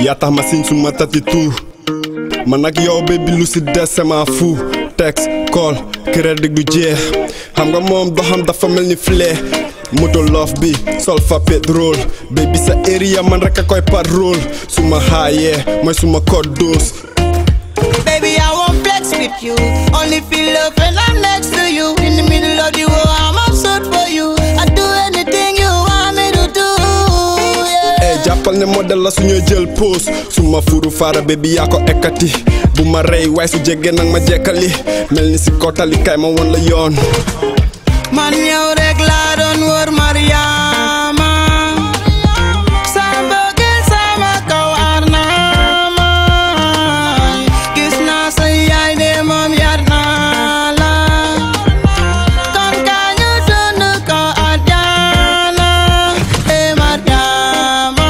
yaa tax ma siñ suma tatitu man ak yow baby lu si des sama fu texte call crédit du jeex xam nga moom doxam dafa mel ni flé moto loof bi sol fa pétrole baby sa area man rek a koy parole suma xaayee mooy suma code douce Baby, I won't flex with you. Only feel love when I'm next to you. In the middle of the war, I'm absurd for you. I do anything you want me to do. Yeah. ey jàppal ne modèle la suñuy jël pause suma furu faara baby yaa ko ekkati bu ma rey waaye su jege nag ma jekkali mel ni si kootali kay ma won la yoon Man, yow rek laa doon wër Mariama. Sa mbëggeel sama kaw ar naa ma. Gis naa sa yaay de moom yar naa la. Kon kaa ñu dund ko àjjana. Eh, Mariama.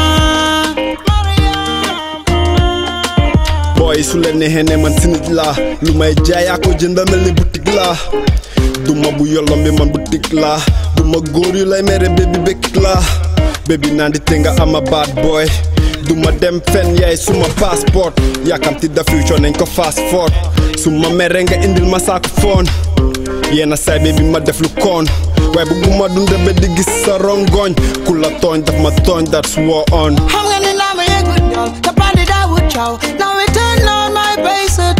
booy su leen neexee ne man si nit laa lu may jaay yaa ko jënd mel ni boutique laa duma bu yolom bi man boutique laa duma góor yu lay mere bébi békkit laa bébi naan di te nga ama bad boy duma dem fen yaay suma passeport yaakamti da future nañ ko fast forward suma mere nga indil ma saako foon yenn saay bébi ma def lu koon waaye bëgguma dunda ba di gis sa rongoñ ku la tooñ daf ma tooñ that's war on xam nga ni naa ma yëgut ñoom te bandi daa wut coow now we turn on my bass